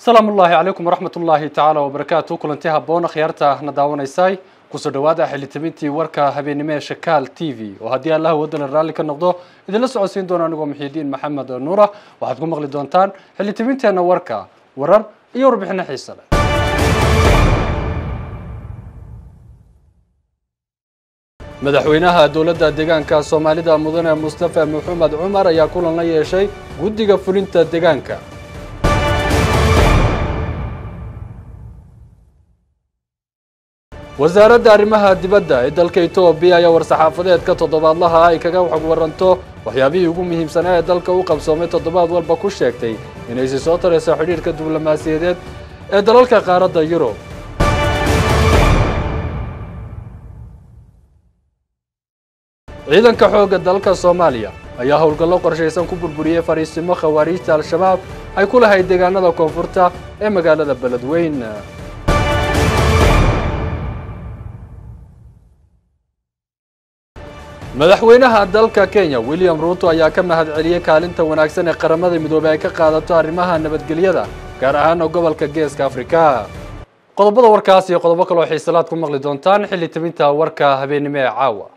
asalaamu ullaahi calaykum waraxmat ullaahi tacaala wabarakaatu kulanti habboon akhyaarta na daawanaysay kusoo dhawaada xilitabintii warka habeennimo ee shakaal t v oo haddii allaha wadala raalli ka noqdo idinla socodsiin doona anigoo muxiidiin maxamed nuura waxaad ku maqli doontaan xilitabinteenna warka warar iyo warbixino xiise leh madaxweynaha dowladda deegaanka soomaalida mudane mustafa maxamed cumar ayaa kulan la yeeshay guddiga fulinta deegaanka wasaaradda arrimaha dibadda ee dalka etoobiya ayaa war-saxaafadeedka toddobaadlaha ay kaga xog waranto waxyaabihii ugu muhiimsanaa ee dalka u qabsoomay toddobaad walba ku sheegtay inaysi soo tarayso xidhiidhka diblomaasiyadeed ee dalalka qaaradda yurub ciidanka xoogga dalka soomaaliya ayaa howlgallo qorshaysan ku burburiyey fariisimo khawaariijta al-shabaab ay ku lahayd deegaanada koonfurta ee magaalada beledweyn madaxweynaha dalka kenya william ruuto ayaa ka mahad celiyey kaalinta wanaagsan ee qaramada midoobey ay ka qaadato arrimaha nabadgelyada gaar ahaana gobolka geeska afrika qodobada warkaas iyo qodobo kaloo xiisalaad ku maqli doontaan xilli tabinta warka habeennimo ee caawa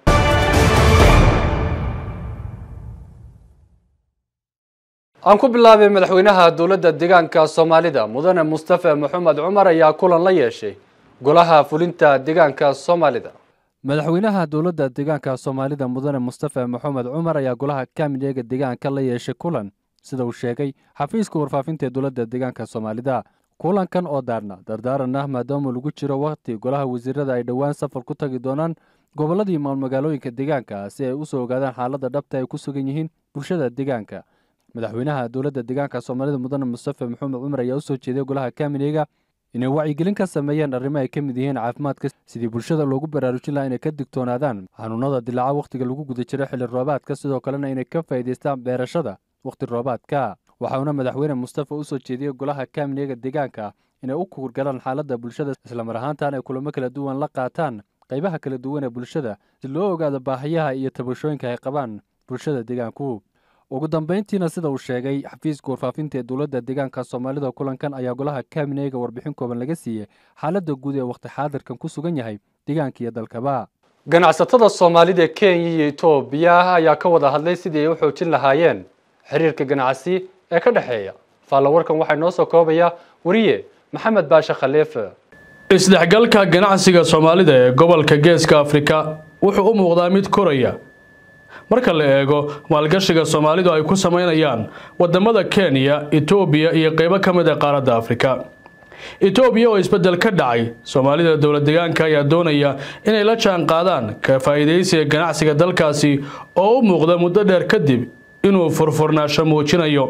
aan ku bilaabay madaxweynaha dowladda deegaanka soomaalida mudane mustafa maxamed cumar ayaa kulan la yeeshay golaha fulinta deegaanka soomaalida madaxweynaha dowladda deegaanka soomaalida mudane mustafa maxamed cumar ayaa golaha kaamineega deegaanka la yeeshay kulan sida uu sheegay xafiiska warfaafinta ee dowladda deegaanka soomaalida kulankan oo daarna dardaaran ah maadaama lagu jiro wakhti golaha wasiirada ay dhowaan safar ku tagi doonaan gobolladii maalmagaalooyinka deegaanka si ay usoo ogaadaan xaaladda dhabta ay ku sugan yihiin bulshada deegaanka madaxweynaha dowladda deegaanka soomaalida mudane mustafa maxamed cumar ayaa usoo jeeday golaha kaamineega inay wacyigelin ka sameeyeen arrimo ay ka mid yihiin caafimaadka sidii bulshada loogu baraarujin lahaa inay ka digtoonaadaan xanuunada dilaaca wakhtiga lagu guda jiro xilli roobaadka sidoo kalena inay ka faa'iidaystaan beerashada wakhti roobaadka waxauna madaxweyne mustafa usoo jeediyey golaha kaamineega deegaanka inay u kuurgalaan xaaladda bulshada islamar ahaantan ay kulamo kala duwan la qaataan qaybaha kala duwan ee bulshada si loo ogaado baahiyaha iyo tabashooyinka ay qabaan bulshada deegaanku ugu dambayntiina sida uu sheegay xafiiska warfaafinta ee dowladda deegaanka soomaalida kulankan ayaa golaha kaamineega warbixin kooban laga siiyey xaaladda guud ee wakhti xaadirkan ku sugan yahay deegaanka iyo dalkaba ganacsatada soomaalida ee kenya iyo etoobiya ayaa ka wada hadlay sidii ay u xoojin lahaayeen xiriirka ganacsi ee ka dhexeeya faallawarkan waxaa noo soo koobaya wariye maxamed baashe khaliife isdhexgalka ganacsiga soomaalida ee gobolka geeska afrika wuxuu u muuqdaa mid koraya marka la eego maalgashiga soomaalidu ay ku sameynayaan wadamada kenya etoobiya iyo qeybo ka mid a qaaradda afrika etoobiya oo isbedel ka dhacay soomaalida dowlad deegaanka ayaa doonaya inay la jaan qaadaan ka faa'iidaysiga ganacsiga dalkaasi oo u muuqda muddo dheer kadib inuu furfurnaasho muujinayo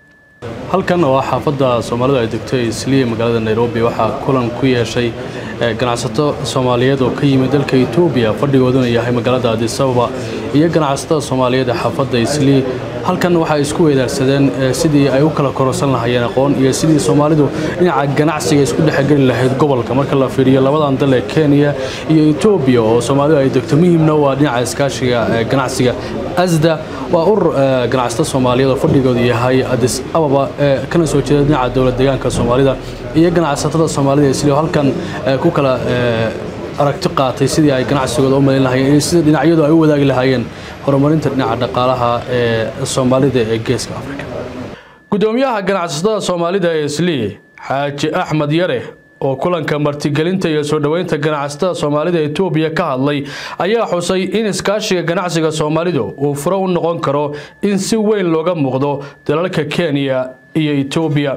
halkan oo ah xaafadda soomaalidu ay degtay isliya magaalada nairobi waxaa kulan ku yeeshay ganacsato soomaaliyeed oo ka yimid dalka etoobiya fadhigooduna yahay magaalada adisababa iyo ganacsatada soomaaliyeed ee xaafadda islii halkan waxay isku weydaarsadeen sidii ay u kala kororsan lahayeen aqoon iyo sidii soomaalidu dhinaca ganacsiga isku dhexgeli lahayd gobolka marka la fiiriyo labadan dal ee kenya iyo etoobiya oo soomaalidu ay degto muhiimna waa dhinaca iskaashiga ganacsiga asda waa urur ganacsato soomaaliyeed oo fadhigoodu yahay adis ababa ee kana soo jeeda dhinaca dowlad deegaanka soomaalida iyo ganacsatada soomaalida islii halkan ku kala aragti qaatay sidii ay ganacsigooda u malin lahayeen iyo sida dhinacyadu ay u wadaagi lahaayeen horumarinta dhinaca dhaqaalaha ee soomaalida ee geeska afrika gudoomiyaha ganacsatada soomaalida ee islii xaaji axmed yare oo kulanka martigelinta iyo soo dhoweynta ganacsatada soomaalida etoobiya ka hadlay ayaa xusay in iskaashiga ganacsiga soomaalidu uu furo u noqon karo in si weyn looga muuqdo dalalka kenya iyo etoobiya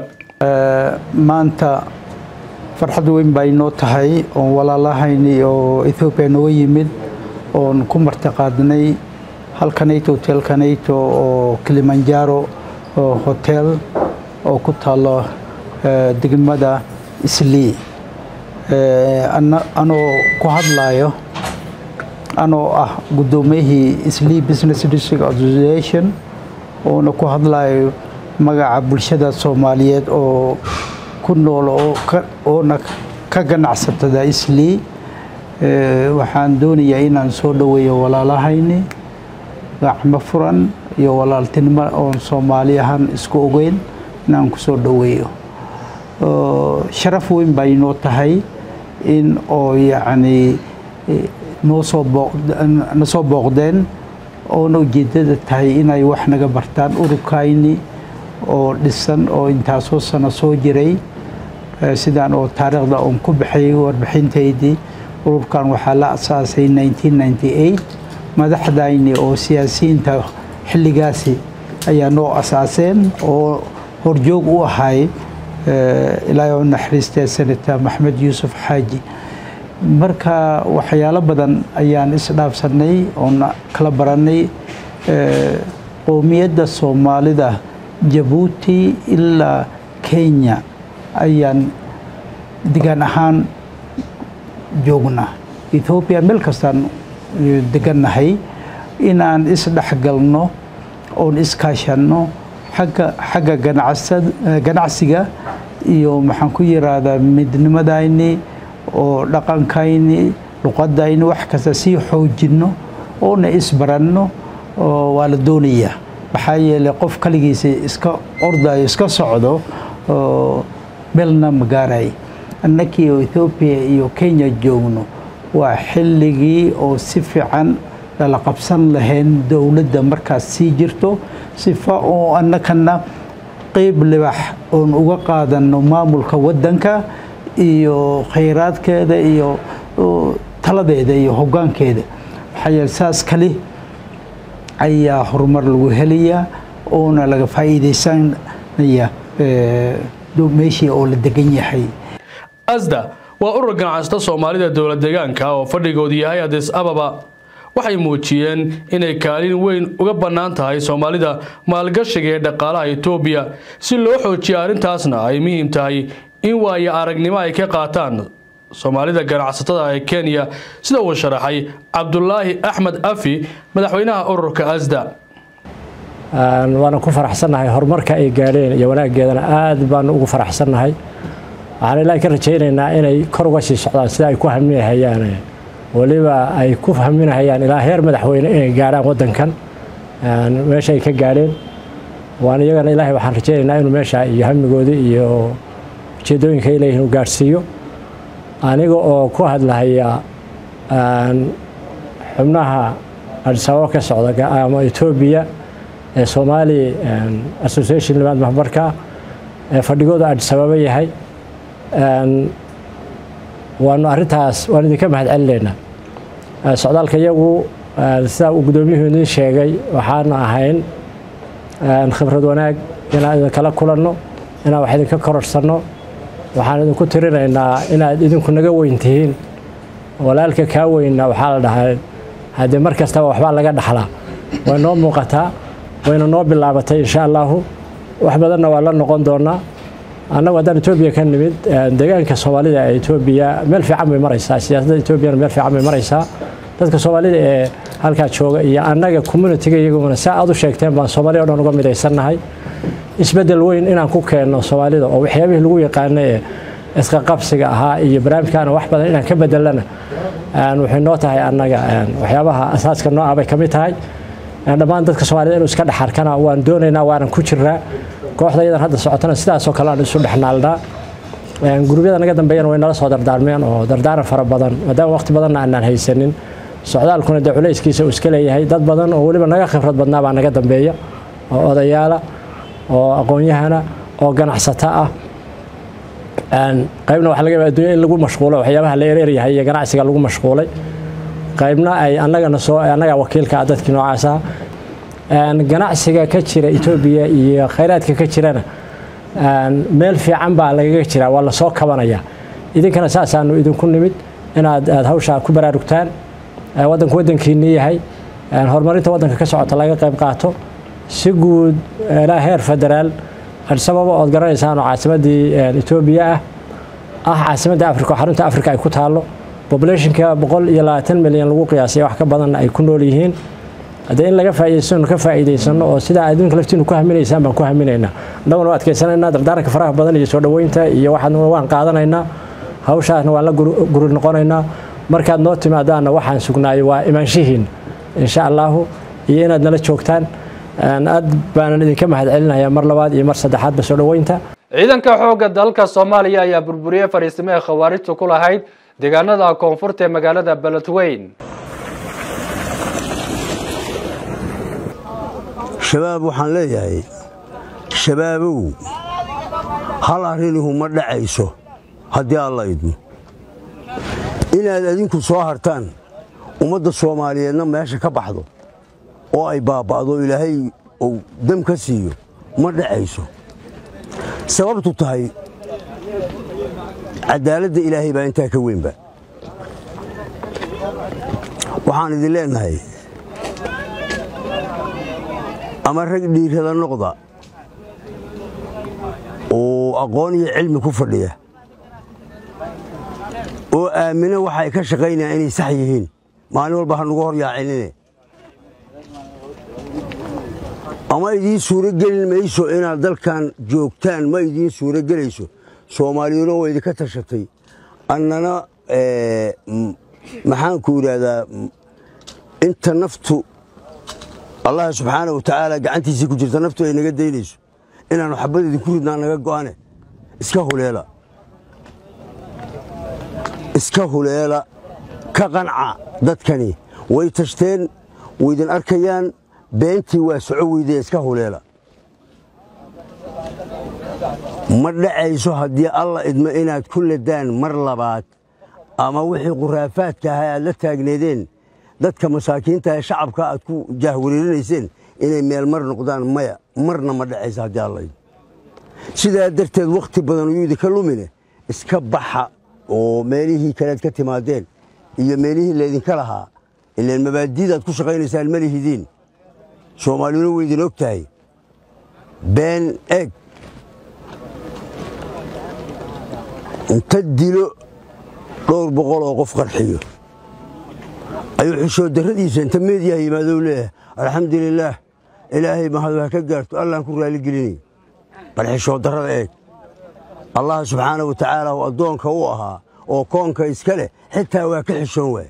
maanta farxad weyn baa inoo tahay oon walaalahayni oo ethoobiya nooga yimid oon ku martiqaadnay halkanayto hotelkanayto oo kilimanjaro hotel oo ku taalo degmada islii anoo ku hadlayo anoo ah guddoomiyihii islii business district association oona ku hadlayo magaca bulshada soomaaliyeed oo ku nool oona ka ganacsatada islii waxaan doonayaa inaan soo dhoweeyo walaalahayni gacmo furan iyo walaaltinimo oon soomaali ahaan isku ogeyn inaan ku soo dhoweeyo sharaf weyn bay noo tahay in oo yacni noo soo booqna soo booqdeen oona ujeeddada tahay inay wax naga bartaan ururkayni oo dhisan oo intaasoo sano soo jiray sidaan oo taariikhda oon ku baxay warbixintaydii ururkan waxaa la asaasay madaxdayni oo siyaasiyiinta xilligaasi ayaa noo asaaseen oo horjoog u ahay ilaahay oo naxariistee senator maxmed yuusuf xaaji marka waxyaalo badan ayaan isdhaafsanay oon kala baranay qowmiyadda soomaalida jabuuti ilaa kenya ayaan degaan ahaan joognaa ethoobiya meel kastaan degannahay inaan isdhexgalno oon iskaashanno agga xagga ganacsiga iyo maxaan ku yiraahdaa midnimadayni oo dhaqankayni luqadayni wax kasta sii xoojinno oona isbaranno waa la doonayaa maxaa yeelay qof kaligiisa iska ordayo iska socdo meelna ma gaaray annakii oo ethoobiya iyo kenya joogno waa xilligii oo si fiican lala qabsan lahayn dowladda markaas sii jirto sifa oo annakana qeyb libax oon uga qaadanno maamulka waddanka iyo khayraadkeeda iyo taladeeda iyo hoggaankeeda maxaa yeele saas kali ayaa horumar lagu helayaa oona laga faa'iidaysanaya meeshii oo la degan yahay asda waa urur ganacsata soomaalida dowlad deegaanka oo fadhigoodu yahay adis ababa waxay muujiyeen inay kaalin weyn uga bannaan tahay soomaalida maalgashiga ee dhaqaalaha etoobiya si loo xoojiyo arrintaasna ay muhiim tahay in waayo aragnimo ay ka qaataan soomaalida ganacsatada ee kenya sida uu sharaxay cabdulaahi axmed afi madaxweynaha ururka asda waana ku faraxsannahay horumarka ay gaadheen iyo wanaaggeedana aad baanu ugu faraxsannahay waxaan ilaahay ka rajaynaynaa inay kor uga sii socdaan sida ay ku haminahayaan weliba ay ku haminahayaan ilaa heer madaxweyne inay gaadhaan waddankan meesha ay ka gaadheen waan iyagana ilaahay waxaan rajaynaynaa inuu meesha iyo hamigoodii iyo ujeedooyinka ay leeyihin uu gaadhsiiyo aniga oo ku hadlahaya xubnaha adisababa ka socda ama etoobiya ee soomaali association limaad maxbarka ee fadhigooda adisababa yahay waanu arintaas waan idinka mahad celinaynaa socdaalka iyagu sidaa uu gudoomiyuhu idin sheegay waxaanu ahayn khibrad wanaag inaan idinkala kulanno inaan wax idinka kororsanno waxaan idinku tirinaynaa inaad idinku naga weyn tihiin walaalka kaa weynna waxaa la dhahaa haddee mar kastaba waxbaa laga dhaxlaa way noo muuqataa wayna noo bilaabatay insha allaahu wax badanna waa la noqon doonaa annagu haddaan etoobiya ka nimid deegaanka soomaalida ee etoobiya meel fiican bay maraysaa siyaasadda etoobiyana meel fiican bay maraysaa dadka soomaalida ee halkaa jooga iyo annaga communitiga iyaguna si aad u sheegteen baan soomaaliya o dhan uga midaysannahay isbeddel weyn inaan ku keenno soomaalida oo waxyaabihii lagu yaqaana ee iska qabsiga ahaa iyo barnaamijkaana wax badan inaan ka bedelana waxay noo tahay annaga waxyaabaha asaaska noo ah bay ka mid tahay dhammaan dadka soomaalida inuu iska dhex arkana waan doonaynaa waanan ku jirnaa kooxda iyadan hadda socotana sidaasoo kale aan isu dhexnaalnaa gurubyada naga dambeeyana way nala soo dardaarmeen oo dardaaran fara badan maadaama waqti badanna aanaan haysanin socdaalkuna dee culayskiisa uu iska leeyahay dad badan oo weliba naga khibrad badnaa baa naga dambeeya oo odayaala oo aqoon-yahana oo ganacsato ah qaybna waxa laga yaaba adduunya in lagu mashquulo waxyaabaha la ereeryahay iyo ganacsiga lagu mashquulay qaybna ay annagana soo annaga wakiilka ah dadkii noocaas ah ganacsiga ka jira etoobiya iyo khayraadka ka jirana meel fiican baa lagaga jiraa waa lasoo kabanaya idinkana saasaanu idinku nimid inaad aad hawshaa ku baraarugtaan waddanku waddankiinii yahay horumarinta waddanka ka socota laga qayb qaato si guud ilaa heer federaal adisababa ood garanaysaan oo caasimaddii etoobiya ah ah caasimadda africa oo xarunta africa ay ku taallo populationka boqol iyo labaatan milyan lagu qiyaasay wax ka badanna ay ku nool yihiin haddee in laga faa'iidaysano ka faa'iidaysano oo sidaa adduunka laftiinu ku haminaysaan baan ku haminaynaa annaguna waa adkaysanaynaa dardaaranka faraha badan iyo soo dhoweynta iyo waxaadna waan qaadanaynaa hawshaasna waan la guri noqonaynaa markaad noo timaadaanna waxaan sugnaayo waa imaanshihiin insha allaahu iyo inaad nala joogtaan aad baanan idinka mahad celinayaa mar labaad iyo mar saddexaadba soo dhoweynta ciidanka xoogga dalka soomaaliya ayaa burburiyey fariisimo ee khawaarijtu ku lahayd deegaanada koonfurta ee magaalada beledweyn shabaab waxaan leeyahay shabaabow hal arrinihu ma dhacayso haddii alla idmo inaad adinku soo hartaan ummadda soomaaliyeedna meesha ka baxdo oo ay baaba'do ilaahay uu dam ka siiyo ma dhacayso sababtu tahay caddaaladda ilaahay baa intaa ka weynba waxaan idin leennahay ama rag dhiirada noqda oo aqoon iyo cilmi ku fadhiya oo aamina waxa ay ka shaqaynayaan inay sax yihiin maalin walba ha nugu hor yaacinine ama idiin suuro gelin mayso inaad dalkan joogtaan ma idiin suuro gelayso soomaaliyuna waa idinka tashatay annana maxaanku idhaahdaa inta naftu allah subxaana wa tacaala gacantiisii ku jirta naftu ay naga daynayso inaannu xabad idinku ridnaa naga go'ane iska huleela iska huleela ka qanca dadkani way tashteen waydin arkayaan beentii waa soco weydee iska huleela ma dhacayso haddii alla idmo inaad ku ledaan mar labaad ama wixii khuraafaadka ahaa aad la taagneedeen dadka masaakiinta ee shacabka aad ku jaahwareerinayseen inay meel mar noqdaan maya marna ma dhacayso haddii alla idmo sidaa darteed wakhti badan uyuu idinka lumine iska baxa oo meelihii kalead ka timaadeen iyo meelihii laydinka lahaa ilaan mabaadidaad ku shaqaynaysaan ma lihidiin soomaaliyuna way idin og tahay been eg inta dilo dhowr boqol oo qof qarxiyo ayuu xishoo darradiisa inta meediyaha yimaadou leeyahay alxamdulilaah ilaahay mahadu ha ka gaarto allaan ku raaligelinay bal xishoo darrada eeg allah subxaana wa tacaala u addoonka u ahaa oo koonka iska leh xitaa waa ka xishoon waaya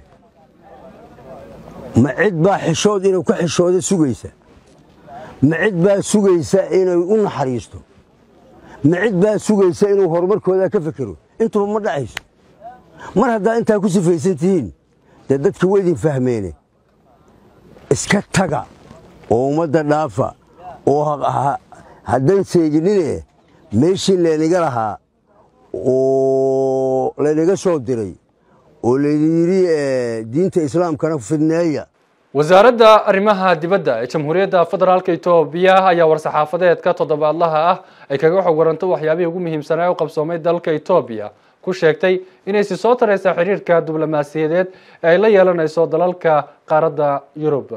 ma cid baa xishood inuu ka xishooda sugaysa ma cid baa sugaysa inay u naxariisto ma cid baa sugaysa inuu horumarkooda ka fekero intuba ma dhacayso mar haddaa intaa ku sifaysan tihiin dee dadka waydin fahmeene iska taga oo ummadda dhaafa oo haddan seeginine meeshii laynaga lahaa oo laynaga soo diray oo laydin yidhi diinta islaamkana fidneeya wasaaradda arrimaha dibadda ee jamhuuriyadda federaalka etoobiya ayaa war-saxaafadeedka toddobaadlaha ah ay kaga xog waranto waxyaabihii ugu muhiimsanaa u qabsoomay dalka etoobiya ku sheegtay inay si soo taraysa xiriirka diblomaasiyadeed ee ay la yeelanayso dalalka qaaradda yurub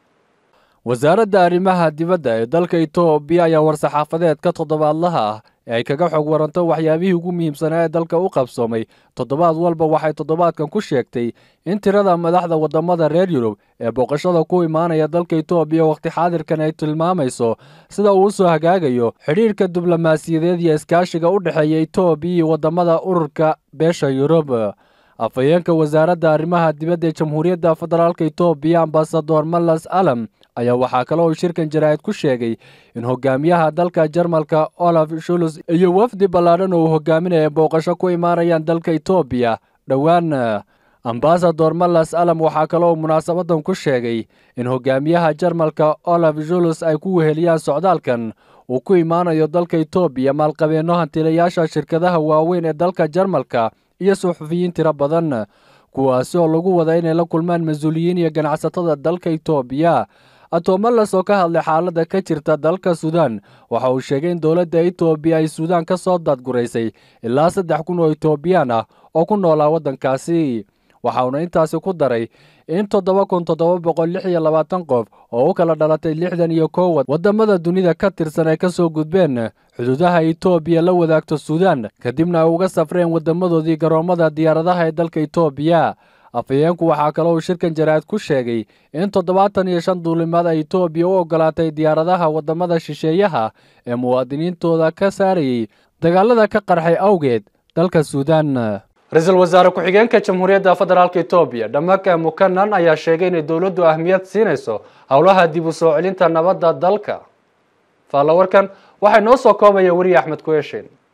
wasaaradda arrimaha dibadda ee dalka etoobiya ayaa war-saxaafadeedka toddobaadlaha ah ee ay kaga xog waranto waxyaabihii ugu muhiimsanaa ee dalka u qabsoomay toddobaad walba waxay toddobaadkan ku sheegtay in tirada madaxda waddamada reer yurub ee booqashada ku imaanaya dalka etoobiya wakhti xaadirkan ay tilmaamayso sida uu usoo hagaagayo xidhiirka diblomaasiyadeed iyo iskaashiga u dhexeeya etoobiya iyo waddamada ururka beesha yurub afhayeenka wasaaradda arrimaha dibadda ee jamhuuriyadda federaalka etoobiya ambasador malas alam ayaa waxaa kale oo shirkan jaraa'id ku sheegay in hogaamiyaha dalka jarmalka olaf shulus iyo wafdi ballaadhan oo uu hogaaminaya booqasho ku imaanayaan dalka etoobiya dhowaan ambasador malas alam waxaa kale oo munaasabadan ku sheegay in hogaamiyaha jarmalka olaf shulus ay ku weheliyaan socdaalkan uu ku imaanayo dalka etoobiya maalqabeenno hantilayaasha shirkadaha waaweyn ee dalka jarmalka iyo suxufiyiin tiro badan kuwaasi oo lagu wada inay la kulmaan mas-uuliyiin iyo ganacsatada dalka etoobiya atomalas oo ka hadlay xaaladda ka jirta dalka suudaan waxa uu sheegay in dowladda etoobiya ay suudaan ka soo daadguraysay ilaa saddex kun oo etoobiyaan ah oo ku noolaa waddankaasi waxa uuna intaasi ku daray in toddoba kun toddoba boqol lix iyo labaatan qof oo u kala dhalatay lixdan iyo kow waddamada dunida ka tirsan ay ka soo gudbeen xuduudaha etoobiya la wadaagto suudaan kadibna ay uga safreen waddamadoodii garoommada diyaaradaha ee dalka etoobiya afhayeenku waxaa kale uu shirkan jaraa'id ku sheegay in toddobaatan iyo shan duulimaad ay etoobiya u ogolaatay diyaaradaha waddamada shisheeyaha ee muwaadiniintooda ka saarayay dagaalada ka qarxay awgeed dalka suudaan ra-iisul wasaare ku-xigeenka jamhuuriyadda federaalka etoobiya dhamaka mukanan ayaa sheegay inay dowladdu ahmiyad siinayso howlaha dib u soo celinta nabadda dalka faallawarkan waxay noo soo koobaya weriye axmed kueshin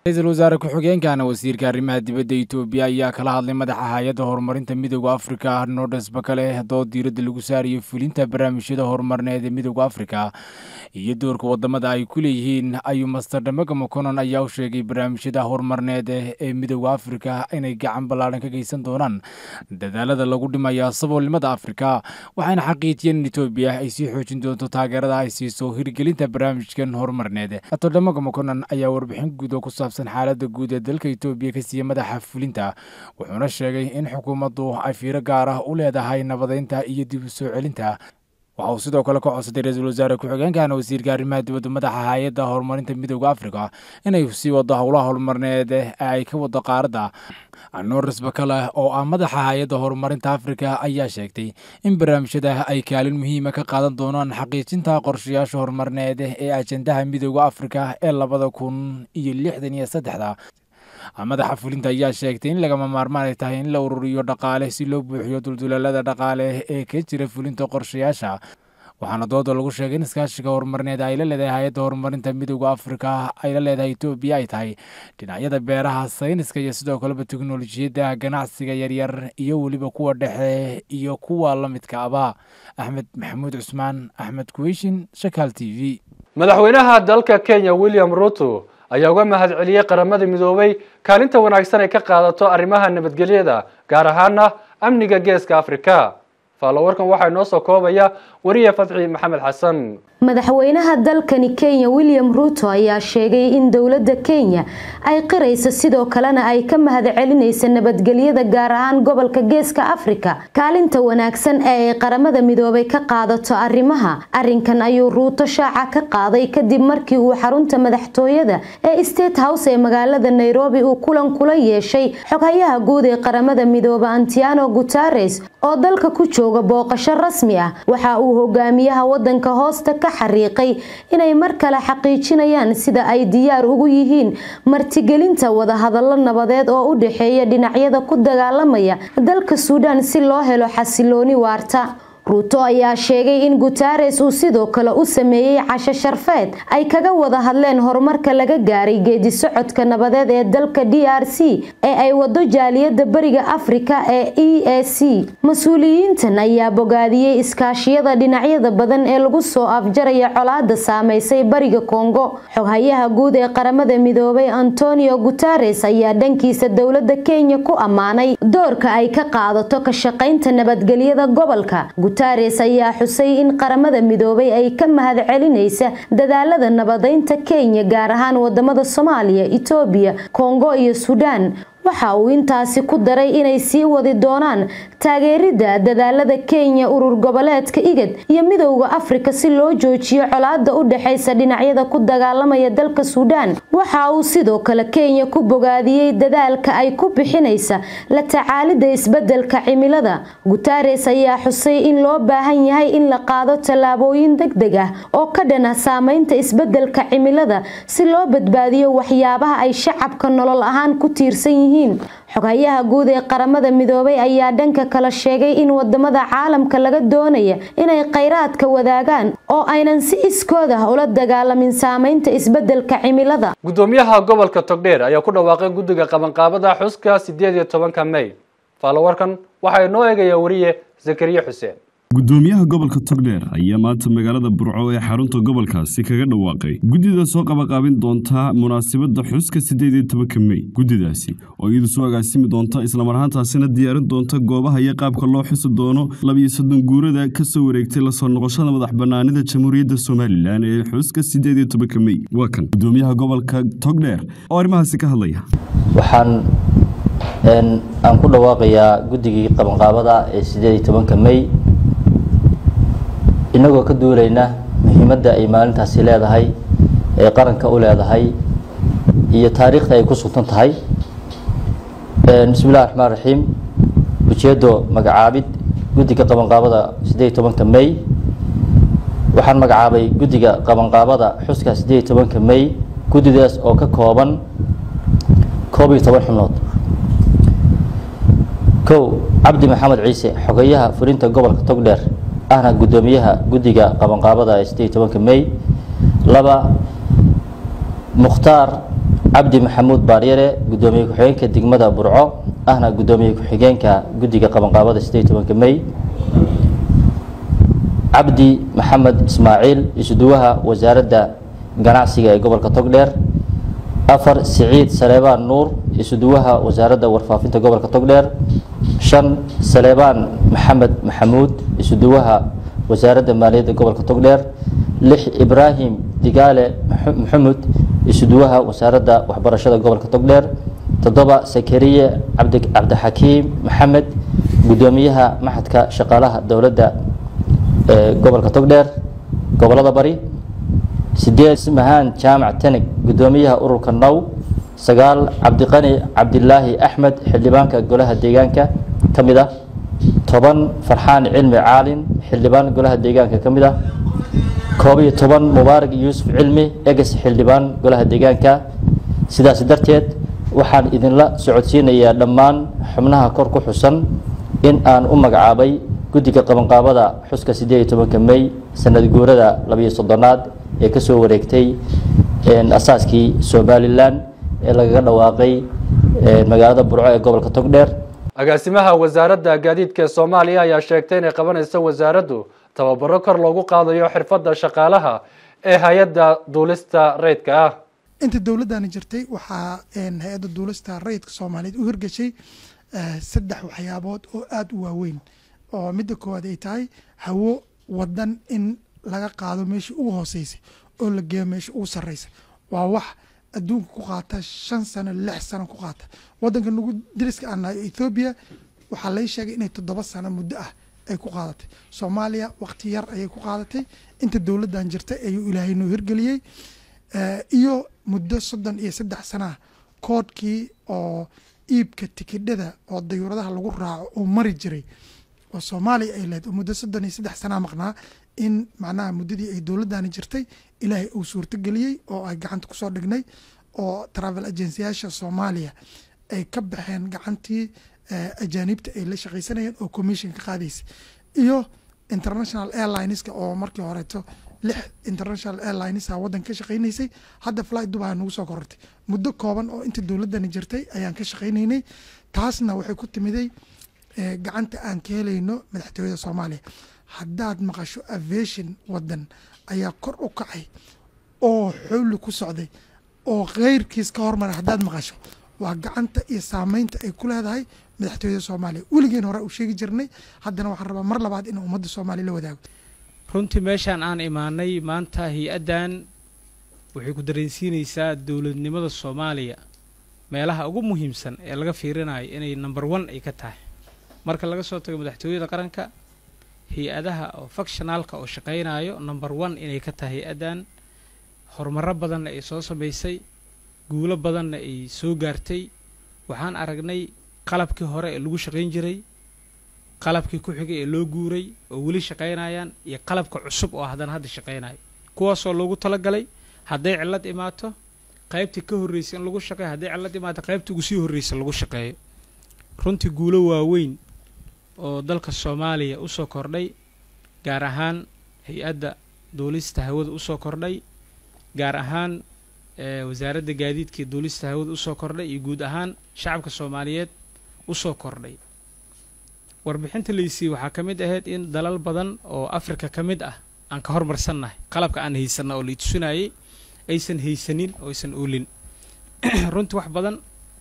ra-iisul wasaare ku-xigeenkana wasiirka arrimaha dibadda itoobiya ayaa kala hadlay madaxa hay-adda horumarinta midooda afrika nordes bakale dood diiradda lagu saarayo fulinta barnaamijyada horumarneed ee midooda afrika iyo doorka wadamada ay ku leeyihiin ayuu master dhamaga moconon ayaa u sheegay barnaamijyada horumarneed ee midooda afrika inay gacan ballaadhan ka geysan doonaan dadaalada lagu dhimayo saboolnimada afrika waxayna xaqiijiyeen in itoobiya ay sii xoojin doonto taageerada ay siiso hirgelinta barnaamijkan horumarneed master dhamaga moconon ayaa warbixin guud oo ku saabsan xaalada guud ee dalka itoobiya ka siiya madaxa fulinta wuxuuna sheegay in xukuumaddu ay fiiro gaar ah u leedahay nabadeynta iyo dib u soo celinta waxa uu sidoo kale ka codsaday ra-iisul wasaare ku-xigeenkana wasiirka arrimaha dibadda madaxa hay-adda horumarinta midooda afrika inay sii wado howlaha horumarneed ee ay ka wado qaaradda norris bakale oo ah madaxa hay-adda horumarinta afrika ayaa sheegtay in barnaamijyada ay kaalin muhiima ka qaadan doonaan xaqiijinta qorshayaasha horumarneed ee ajendaha midooda afrika ee labada kun iyo lixdan iyo saddexda madaxa fulinta ayaa sheegtay in lagama maarmaan ay tahay in la ururiyo dhaqaale si loo buuxiyo duldulaalada dhaqaale ee ka jira fulinta qorshayaasha waxaana dooda lagu sheegay in iskaashiga horumarneed ay la leedahay hay-adda horumarinta midooda afrika ay la leedahay etoobiya ay tahay dhinacyada beeraha sayniska iyo sidoo kaleba teknolojiyadda ganacsiga yaryar iyo weliba kuwa dhexe iyo kuwa la midka aba axmed maxamuud cusmaan axmed kuweyshin shakaal t v madaxweynaha dalka kenya william ruto ayaa uga mahad celiyey qaramada midoobay kaalinta wanaagsan ay ka qaadato arrimaha nabadgelyada gaar ahaana amniga geeska afrika faalowarkan waxaa inoo soo koobaya wariye fadxi maxamed xasan madaxweynaha dalkani kenya william ruto ayaa sheegay in dowladda kenya ay qirayso sidoo kalena ay ka mahad celinaysa nabadgelyada gaar ahaan gobolka geeska afrika kaalinta wanaagsan ee ay qaramada midoobay ka qaadato arrimaha arinkan ayuu ruuto shaaca ka qaaday kadib markii uu xarunta madaxtooyada ee state house ee magaalada nairobi uu kulan kula yeeshay xoghayaha guud ee qaramada midoobe antiano guteres oo dalka ku jooga booqasho rasmi ah waxa uu hogaamiyaha wadanka hoosta ka xariiqay inay mar kale xaqiijinayaan sida ay diyaar ugu yihiin martigelinta wadahadalo nabadeed oo u dhexeeya dhinacyada ku dagaalamaya dalka suudaan si loo helo xasilooni waarta ruuto ayaa sheegay in guteres uu sidoo kale u sameeyey casho sharfeed ay kaga wada hadleen horumarka laga gaaray geedi socodka nabadeed ee dalka d r c ee ay wado jaaliyada bariga afrika ee e a c mas-uuliyiintan ayaa bogaadiyey iskaashiyada dhinacyada badan ee lagu soo afjaraya colaada saameysay bariga kongo xoghayaha guud ee qaramada midoobay antonio guteres ayaa dhankiisa dowlada kenya ku ammaanay doorka ay ka qaadato ka shaqaynta nabadgelyada gobolka guteres ayaa xusay in qaramada midoobay ay ka mahad celinaysa dadaalada nabadeynta kenya gaar ahaan wadamada soomaaliya itoobiya kongo iyo suudaan waxa uu intaasi ku daray inay sii wadi doonaan taageerida dadaalada kenya urur goboleedka igad iyo midowda afrika si loo joojiyo colaada u dhexeysa dhinacyada ku dagaalamaya dalka suudaan waxa uu sidoo kale kenya ku bogaadiyey dadaalka ay ku bixinaysa la tacaalida isbedelka cimilada guteres ayaa xusay in loo baahan yahay in la qaado tallaabooyin deg deg ah oo ka dhana saameynta isbedelka cimilada si loo badbaadiyo waxyaabaha ay shacabka nolol ahaan ku tiirsan yihiin xogayaha guud ee qaramada midoobay ayaa dhanka kale sheegay in wadamada caalamka laga doonaya inay kheyraadka wadaagaan oo aynan si iskood ah ula dagaalamin saameynta isbedelka cimilada gudoomiyaha gobolka togdheer ayaa ku dhawaaqay guddiga qabanqaabada xuska sideed iyo tobanka may faalowarkan waxaa inoo eegaya wariye zakariya xuseen gudoomiyaha gobolka togdheer ayaa maanta magaalada burco ee xarunta gobolkaasi kaga dhawaaqay guddida soo qabaqaabin doontaa munaasabadda xuska siddeed iyo tobanka mey guddidaasi oo iyadu soo agaasimi doonta islamar ahaantaasina diyaarin doonta goobaha iyo qaabka loo xusi doono labiyo soddon guurada ka soo wareegtay lasoo noqoshada madax bannaanida jamhuuriyadda somalilan ee xuska siddeed iyo tobanka mey waa kan gudoomiyaha gobolka togdheer oo arrimahaasi ka hadlaya waxaan aan ku dhawaaqayaa guddigii qabanqaabada ee siddeed iyo tobanka mey inagoo ka duulayna muhiimadda ay maalintaasi leedahay ee qaranka u leedahay iyo taariikhda ay ku sugtan tahay bismi illahi raxmaan raxiim ujeeddo magacaabid guddiga qabanqaabada siddeed iyo tobanka mey waxaan magacaabay guddiga qabanqaabada xuska siddeed iyo tobanka mey guddidaas oo ka kooban koob iyo toban xubnood kow cabdi maxamed ciise xogeyaha fulinta gobolka togdheer ahna guddoomiyaha guddiga qabanqaabada ee siddeed iyo tobanka mey laba mukhtaar cabdi maxamuud baaryare gudoomiye ku-xigeenka degmada burco ahna gudoomiye ku-xigeenka guddiga qabanqaabada sideed tobanka may cabdi maxamed ismaaciil isuduwaha wasaaradda ganacsiga ee gobolka togdheer afar siciid saleebaan nuur isuduwaha wasaaradda warfaafinta gobolka togdheer shan saleebaan maxamed maxamuud isuduwaha wasaaradda maaliyadda gobolka togdheer lix ibraahim digaale maxamud isuduwaha wasaaradda waxbarashada gobolka togdheer toddoba sakariye cabdixakiim maxamed gudoomiyaha maxadka shaqaalaha dowladda ee gobolka togdheer gobolada bari sideed mahaan jaamac tanig gudoomiyaha ururka now sagaal cabdiqani cabdilaahi axmed xildhibaanka golaha deegaanka ka mid ah toban farxaan cilmi caalin xildhibaan golaha deegaanka ka mid ah koob iyo toban mubaarak yuusuf cilmi eges xildhibaan golaha deegaanka sidaas darteed waxaan idinla socodsiinayaa dhammaan xubnaha kor ku xusan in aan u magacaabay guddiga qabanqaabada xuska sideed iyo tobanka may sanad guurada labayo soddonaad ee kasoo wareegtay asaaskii somalilan ee lagaga dhawaaqay magaalada burco ee gobolka togdheer agaasimaha wasaaradda gaadiidka ee soomaaliya ayaa sheegtay inay qabanayso wasaaraddu tababaro kor loogu qaadayo xirfadda shaqaalaha ee hay-adda duulista rayidka ah inta dowladdani jirtay waxaa hay-adda duulista rayidka soomaaliyeed u hirgeshay saddex waxyaabood oo aada u waaweyn oo midda koowaad ay tahay hawo wadan in laga qaado meeshii ugu hooseysay oo la geeyo meeshii ugu sarreysay waa wax adduunka ku qaata shan sano lix sano ku qaata wadanka nagu dariska aan nahay ethoobiya waxaa lay sheegay inay toddoba sano muddo ah ay ku qaadatay soomaaliya waqti yar ayay ku qaadatay inta dowladdan jirtay ayuu ilaahay noo hirgeliyey iyo muddo soddon iyo saddex sanaa koodhkii oo iibka tikidhada oo dayuuradaha lagu raaco oo mari jiray oo soomaaliya ay leed oo muddo soddon iyo saddex sanaa maqnaa in macnaha muddadii ay dowladdani jirtay ilaahay uu suurtogeliyey oo ay gacanta kusoo dhignay oo travel agencyyaasha soomaaliya ay ka baxeen gacantii ajaanibta ay la shaqaysanayeen oo commission ka qaadaysa iyo international airlineska oo markii horeeto lix international airlinesa waddan ka shaqaynaysay hadda fly dubai nagu soo korortay muddo kooban oo inta dowladdani jirtay ayaan ka shaqaynaynay taasna waxay ku timiday gacanta aan ka helayno madaxtooyada soomaaliya haddaad maqasho aviation waddan ayaa kor u kacay oo xowli ku socday oo keyrkiis ka hormaray haddaad maqasho waa gacanta iyo saameynta ay ku leedahay madaxtooyada soomaaliya weligeen hore u sheegi jirnay haddana waxaan rabaa mar labaad in ummadda soomaaliya la wadaago runtii meeshaan aan imaanay maanta hay-addan waxay ku dareensiinaysaa dowladnimada soomaaliya meelaha ugu muhiimsan ee laga fiirinayo inay number one ay ka tahay marka laga soo tago madaxtooyada qaranka hay-adaha oo factionaalka oo shaqaynayo number one inay ka tahay hay-addan horumaro badanna ay soo samaysay guulo badanna ay soo gaartay waxaan aragnay qalabkii hore ee lagu shaqayn jiray qalabkii ku xigay ee loo guuray oo weli shaqaynayaan iyo qalabka cusub oo haddana hadda shaqaynayo kuwaasoo loogu talagalay hadday cillad imaato qaybtii ka horreysay in lagu shaqeeyo hadday cillad imaato qaybtii ugu sii horreysay lagu shaqeeyo runtii guulo waaweyn oo dalka soomaaliya usoo kordhay gaar ahaan hay-adda duulista hawada usoo kordhay gaar ahaan wasaaradda gaadiidka iyo duulista hawada usoo kordhay iyo guud ahaan shacabka soomaaliyeed usoo kordhay warbixinta laysiiyey waxaa ka mid ahayd in dalal badan oo afrika ka mid ah aan ka hormarsannahay qalabka aan haysanna oo laitusinayay aysan haysanin oo aysan oolin runtii wax badan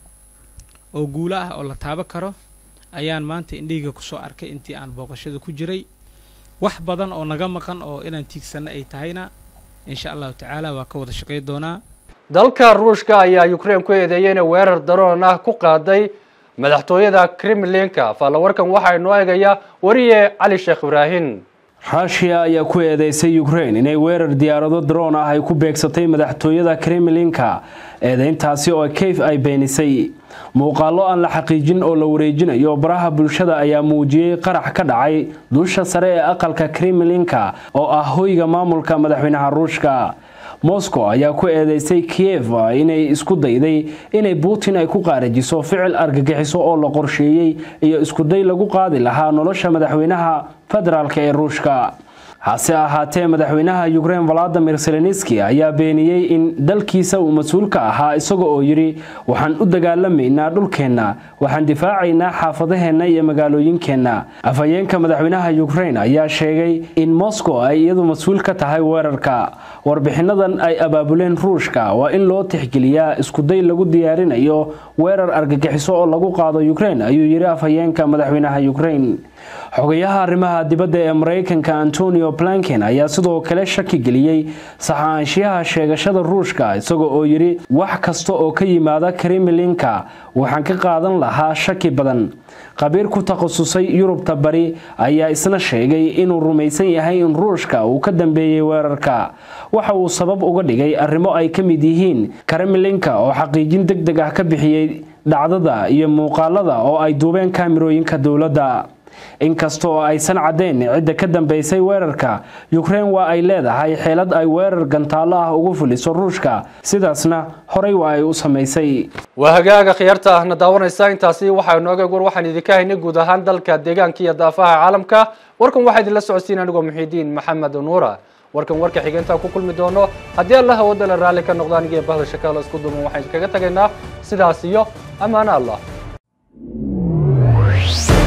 oo guulo ah oo la taabo karo ayaan maanta indheyga kusoo arkay intii aan booqashada ku jiray wax badan oo naga maqan oo inaan tiigsanno ay tahayna insha allahu tacaala waa ka wada shaqay doonaa dalka ruushka ayaa ukraine ku eedeeyay inay weerar daroon ah ku qaaday madaxtooyada kremlinka faallawarkan waxaa inoo eegaya wariye cali sheekh ibraahin rushia ayaa ku eedeysay ukraine inay weerar diyaarado daroon ah ay ku beegsatay madaxtooyada kremlinka eedeyntaasi oo kayf ay beenisay muuqaallo aan la xaqiijin oo la wareejinayo baraha bulshada ayaa muujiyey qarax ka dhacay dusha sare ee aqalka kremlinka oo ah hoyga maamulka madaxweynaha ruushka moscow ayaa ku eedeysay kiev inay isku dayday inay putin ay ku qaarajiso ficil argagixiso oo la qorsheeyey iyo iskuday lagu qaadi lahaa nolosha madaxweynaha federaalk ee ruushka hase ahaatee madaxweynaha ukrein valadimir zelenski ayaa beeniyey in dalkiisa uu mas-uul ka ahaa isaga oo yidhi waxaan u dagaalamaynaa dhulkeenna waxaan difaacaynaa xaafadaheenna iyo magaalooyinkeenna afhayeenka madaxweynaha ukrein ayaa sheegay in moscow ay iyadu mas-uul ka tahay weerarka warbixinadan ay abaabuleen ruushka waa in loo tixgeliyaa iskuday lagu diyaarinayo weerar argagixiso oo lagu qaado ukrein ayuu yidhi afhayeenka madaxweynaha ukrein xogayaha arrimaha dibadda ee maraykanka antonio blanken ayaa sidoo kale shaki geliyey saxaanshiyaha sheegashada ruushka isaga oo yidhi wax kasta oo ka yimaada kremlinka waxaan ka qaadan lahaa shaki badan khabiir ku takhasusay yurubta bari ayaa isna sheegay inuu rumaysan yahay in ruushka uu ka dambeeyey weerarka waxa uu sabab uga dhigay arrimo ay ka mid yihiin kremlinka oo xaqiijin deg deg ah ka bixiyey dhacdada iyo muuqaalada oo ay duubeen kaamirooyinka dowladda inkasta oo aysan caddayn cidda ka dambeysay weerarka ukrein waa ay leedahay xeelad ay weerar gantaallo ah ugu fuliso ruushka sidaasna horey waa ay u samaysay waa hagaaga khiyaarta ahna daawanaysa intaasi waxaa nooga war waxaan idinka haynay guud ahaan dalka deegaanka iyo daafaha caalamka warkan waxaa idinla socodsiin anigoo muxiidiin maxamed nuura warkan warka xigeentaa ku kulmi doono haddii alla hawada la raalli ka noqdo anigiyo bahda shakaalo isku duman waxaan iskaga tagaynaa sidaas iyo ammaano allah